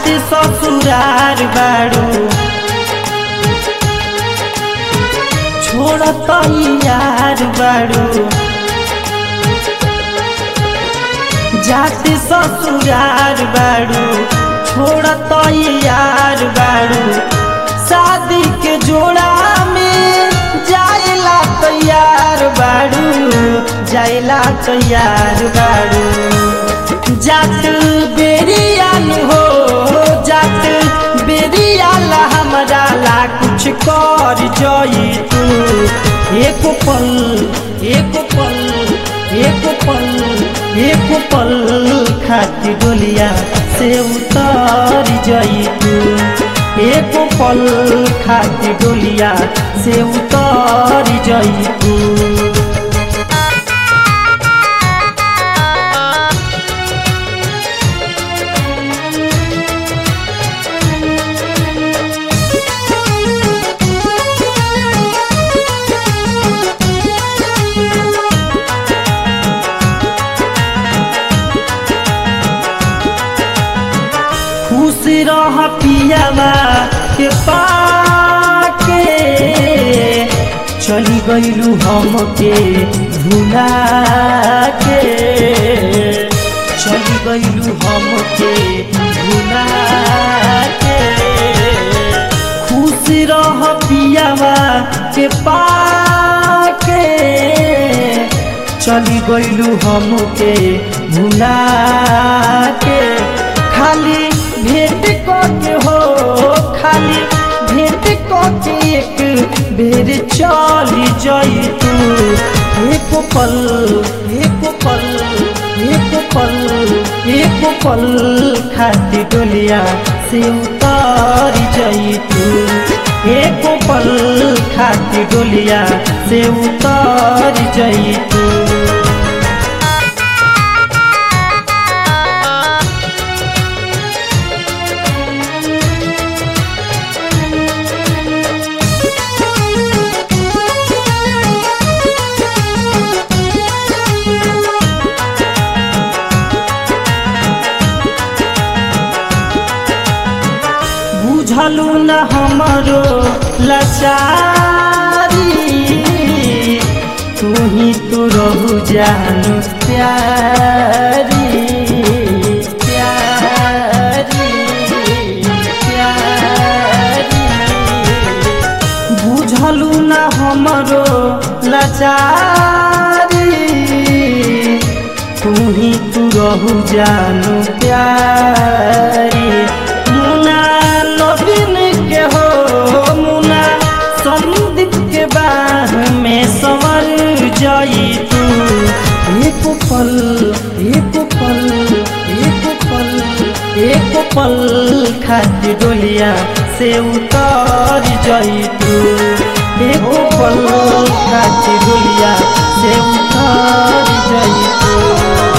जाते ससुरार बाड़ू छोड़त यार बाड़ू जाते ससुरार बाड़ू छोड़त यार बाड़ू शादी के जोड़ा में जाइला तैयार बाड़ू जाइला तैयार बाड़ू जात बेरियान हो जात बेरियाला हमरा ला कुछ कर जई तू एक पल एक पल एक पल एक पल खाती डोलिया से उतर जई तू एक पल खाती डोलिया से उतर जई तू खुश रह पियावा के पाके चली गईलू हमके भुला के चली गईलू हमके भुला के खुश रह पियावा के पाके चली गईलू हमके भुला के खाली भेंट के हो खाली भेंट के एक बेर चली जाई तू एक पल एक पल एक पल एक पल खाती डोलिया से उतर जाई तू एक पल खाती डोलिया से उतर जाई तू बुझलू न हमरो लाचारी तू ही तो रहू जानू प्यारी प्यारी प्यारी बुझलू न हमरो लाचारी तू ही तू रहू जानू प्यारी मुना नवीन के हो मुना संदीप के बाह में संवर जाई तू एक पल एक पल एक पल एक पल खाती डोलिया से उतर जाई तू एक पल खाती डोलिया से उतर जाई तू